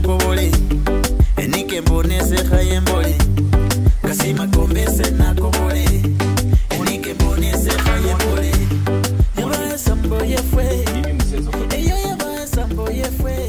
nakobole enike mbonese haye mbole kasima kombese nakobole enike mbonese haye mbole yabasa mboye fwe Mimi msezo kwa eyo yabasa mboye fwe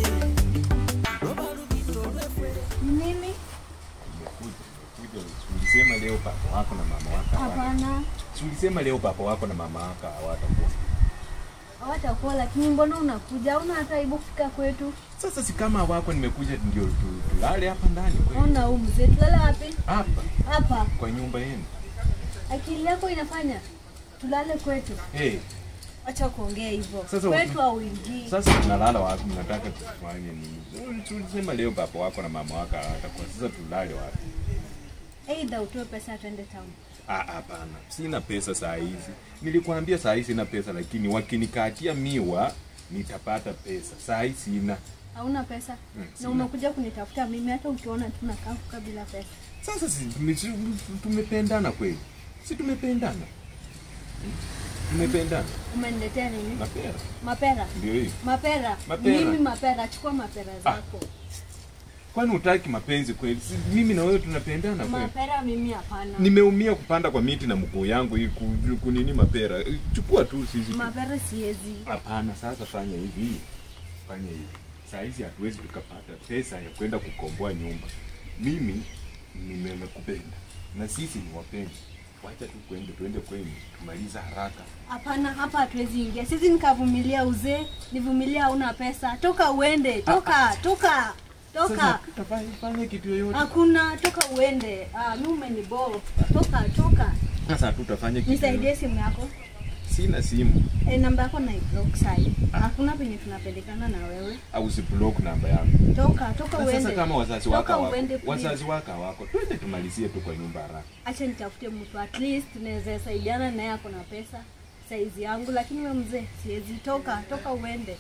loba lubito lwefwe Nini? nimekuja. Nimekuja. Ulisema leo papa wako na mama wako hawa- Hapana, Si ulisema leo papa wako na mama wako hawatakuwa. hawatakuwa lakini mbona unakuja? Hauna hata aibu kufika kwetu? Sasa si kama wako nimekuja ndio tu- tulale hapa ndani kweli. Ona huu mzee, tulale wapi? Hapa Hapa. kwa nyumba yenu. Akili yako inafanya tulale kwetu? Eh, Acha kuongea hivyo. Sasa Kwetu hauingii. sasa tunalala wapi? Mnataka tufanye nini? Si Ulisema leo papa wako na mama wako hawatakuwa. Sasa tulale wapi? Aidha utoe pesa twende town. Ah, hapana, sina pesa saa hizi. Nilikwambia saa hizi sina pesa, lakini wakinikatia miwa nitapata pesa. Saa hii sina. Hauna pesa Mm, na sina. umekuja kunitafuta mimi, hata ukiona tunakaa kukaa bila pesa. Sasa si tume- si- tumependana kweli? Si tumependana? Hmm? Tumependana. Umeniletea nini? Mapera Mapera. ndio hii. Mapera. Mapera. Mimi mapera, chukua mapera zako. Kwani hutaki mapenzi kweli? Si mimi na wewe tunapendana kweli? Mapera mimi hapana. Nimeumia kupanda kwa miti na mguu yangu hii ku- kunini mapera. Chukua tu sisi. tu. Mapera siwezi. Hapana, sasa fanya hivi, fanya hivi. Saa hizi hatuwezi tukapata pesa ya kwenda kukomboa nyumba. Mimi nimekupenda na sisi ni wapenzi. Wacha tu kwende, tuende kwenu tumaliza haraka. Hapana, hapa hatuwezi ingia. Sisi nikavumilia uzee, nivumilia hauna pesa. Toka uende, toka, toka, Sasa toka. tutafanya fanya kitu yoyote. Hakuna, toka uende. Ah, mimi umeniboo. Toka, toka. Sasa tutafanya kitu. Nisaidie yoyote. simu yako. Sina simu E, namba yako na block sai. Hakuna penye tunapelekana na wewe. au usiblock namba yangu. Toka, toka Na uende. sasa kama wazazi Toka wako hawako, uende, please. wazazi wako hawako, twende tumalizie tu kwa nyumba haraka. Acha nitafute mtu at least tunaweza saidiana naye ako na pesa saizi yangu, lakini wewe mzee siwezi. Toka, toka uende.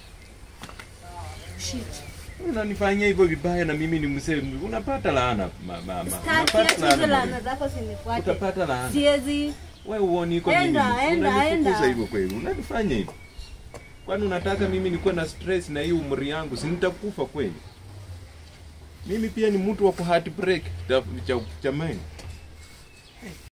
Shit. Unanifanyia hivyo vibaya na mimi ni mzee, unapata laana ma, ma, ma. Staki Unapata acha hizo laana laana bure. zako sinifuate. Utapata laana. Siwezi. Wewe uoni iko nini? Enda, enda, Unanifukuza enda. hivyo kweli? Unanifanya hivyo? Kwani unataka mimi nikuwe na stress na hii umri yangu? Si nitakufa kweli? Mimi pia ni mtu wa ku heartbreak jamani.